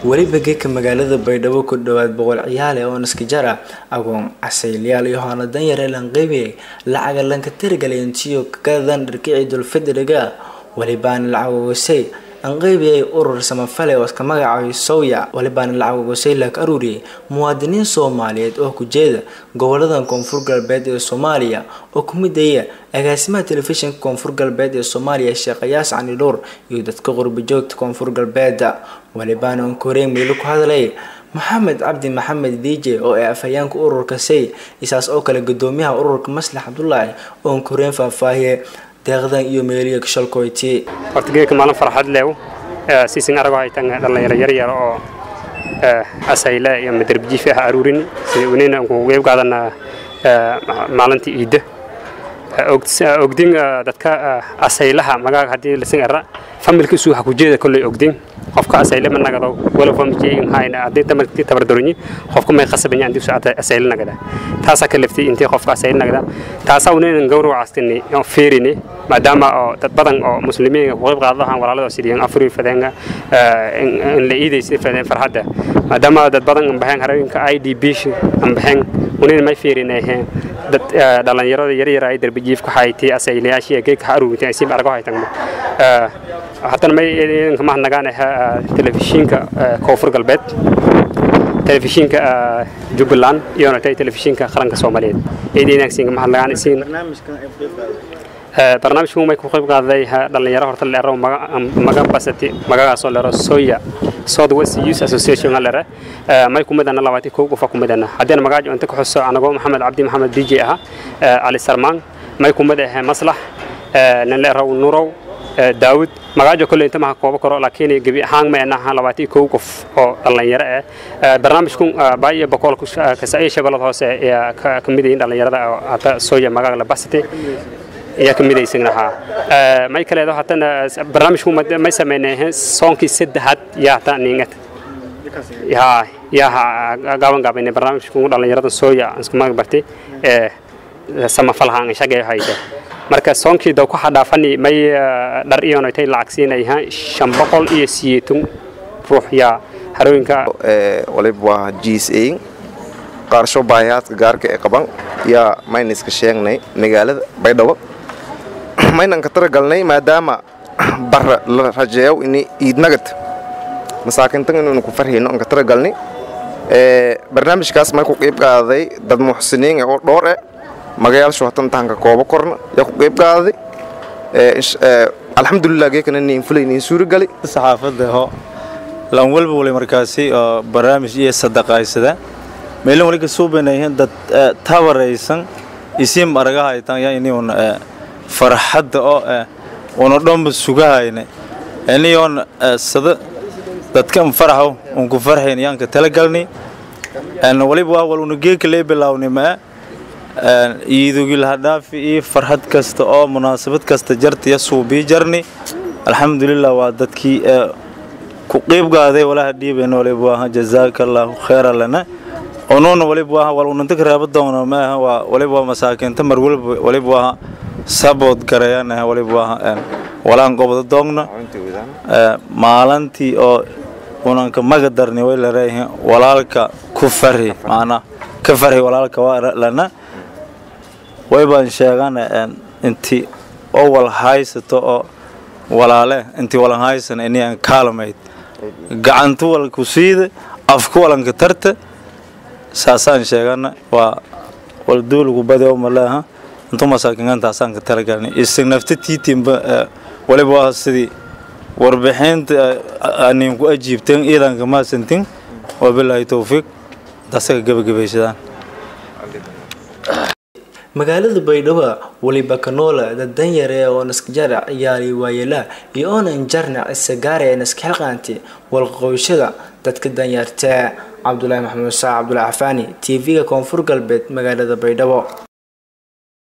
weliba geeka magaalada baydhabo ku dhowaad boqol ciyaale oo naskajara agoon casaylayaal iyo hoona danyare lanqeybiyay lacaga lanka tirgalantiyo kagadan dharkici dulfidriga welibaana lacagogosay anqeybiyay urur samafale oo iska magacaabay sowya welibaana lacagogosay laak aruuriyay muwaadiniin soomaaliyeed oo ku jeeda goboladan koonfur galbeed ee soomaaliya oo ku midaya agaasimaha telefishinka koonfur galbeed ee soomaaliya sheekh ayaas cani dhuur iyo dadka qurbajoogta koonfur galbeeda welibaana on koreyn miilo ku hadlay maxamed cabdi maxamed dj oo ee afhayeenka ururka say isaas oo kale gudoomiyaha ururka maslax cabdulaahi oon koreyn faahfaahiye deeqdan iyo meeliya shalkoyti horta geedka maalin farxad leew siisin arago haytan dhalinyaro yaryar oo asayle iyo madarbijiif ah aruurin sida unina ku qeyb qaadana maalinta iidda ogdin dadka asaylaha magaga hadii lasin ara familka isu waxa ku jeeda kolley ogdin qofka asayle ma nagado wala famjeen hayna hadii tamarti tabardaronyi qofka may qasabanya andii socota asayle nagada taasa ka laftay intii qofka asayle nagada taasa unin gowrac astini oo feerini maadaama oo dad badan oo muslimiin ku qayb qaadaan walaalada sidii afri fadanga in la iidaysi fadeen farxada maadaama dad badan aan baxeen harooyinka IDB aan baxeen unin may feerinayeen dad dhalinyarada yaryar ay darbijiif ku haytay asaylayaashii geedka haruurtay ay si argo haytan haddana may idinka mahadnagaanaha telefishinka koonfur galbeed telefishinka jubbaland iyo natay telefishinka qaranka soomaaliyeed idinagsinka mahadnagaan isiin barnaamijku may ku qayb qaaday dhalinyaro horta leero maga basati magagaasoo leero soya south west youth association lere may kumidana labaati kow qofa kumidana haddiina magaajo inta ku xuso anagoo maxamed cabdi maxamed dj aha cali sarmaan may kumid ahe maslax nin leerow nurow daawud magaajo kolley inta maha koobo karo laakiin gebi ahaan ma anaha labaati kow qof oo dhalinyaro ah barnaamijku baa iyo boqol kasaiyo shabeellada hoose ayaa ka mid yihiin dhalinyarada hata soya magaaga la basati ayaa ka midaysannahaa may kaleedo haddana barnaamijku may sameynay soonkii saddexaad yaa hataa niingad yaa yaa gaaban gaabayna barnaamijku dhalinyarada sooya isku mag bartay ee samafalhaan shaqeeyo hayta marka soonkii daw ku xadhaafani may dhar iyo noytay lacag siinayha shan boqol iyo siyeetun ruux yaa harooyinka waliba waa gsa qaarsho baahiyaadka gaarka ee qaban yaa mayna iska sheegnay magaalada baydhabo maynan ka taragalnay maadaama bara la rajeeyo ini iidnagad masaakintan inaynu ku farhayno aan ka taragalnay barnaamijkaas may ku qeyb qaaday dad muxsiniin oo dhowr eh magayaashu hatan tahanka koobo korna yaa ku qeyb qaaday alxamdulilah geekana niin fulay niin suuragali saxaafadda ho lan walba wali markaasi oo barnaamij iyo sadaqaysada meelin wali ka suubanayeen dad tabaraysan isim aragahaytan yaa iniun farxadda oo una dhanba sugahayna iniyoon sada dadkan faraxo un ku farxayn yaan ka talagalni waliba waa wal una geeka lee bilaawni maa iidugil hadhaafi iyo farxad kasta oo munaasabad kasta jartaya suubii jarni alxamdulilah waa dadkii ku qiibgaaday walaha dhiibayna waliba waaha jazaaka allaahu khayra lana onuuna waliba waaha wal unanta ka raaba doona maaha waa waliba waa masaakiinta mar walba waliba waaha sabood garayanaha waliba waaha walaan gobda doogna maalantii oo unanka maga darni way laleeyihiin walaalka ku farhi macnaa ka farhi walaalka waa lana way baan sheegana inti oo wal haysato oo walaale intii walan haysana inaan kaalmayd gacantu walku siida afku walanka tarta saasaan sheegana waa wal duulgu badi oo malaha intu masaakingantaasaan ka talagalnay isig nafta tiitimba waliba waa sidii warbixinta anin ku ajiibteen iidanka maasantin wabilaahi towfiiq dasaga gebagabaysadaan magaalada baydhabo weliba kanoola dad danyare oo naskajara ciyaari waayela iyo oonan jarnac isagaare ee naskaxilqaanti walqoyshada dadka danyarta cabdulaahi maxamuud saac cabdulaahi cafaani t v-ga koonfur galbeed magaalada baydhabo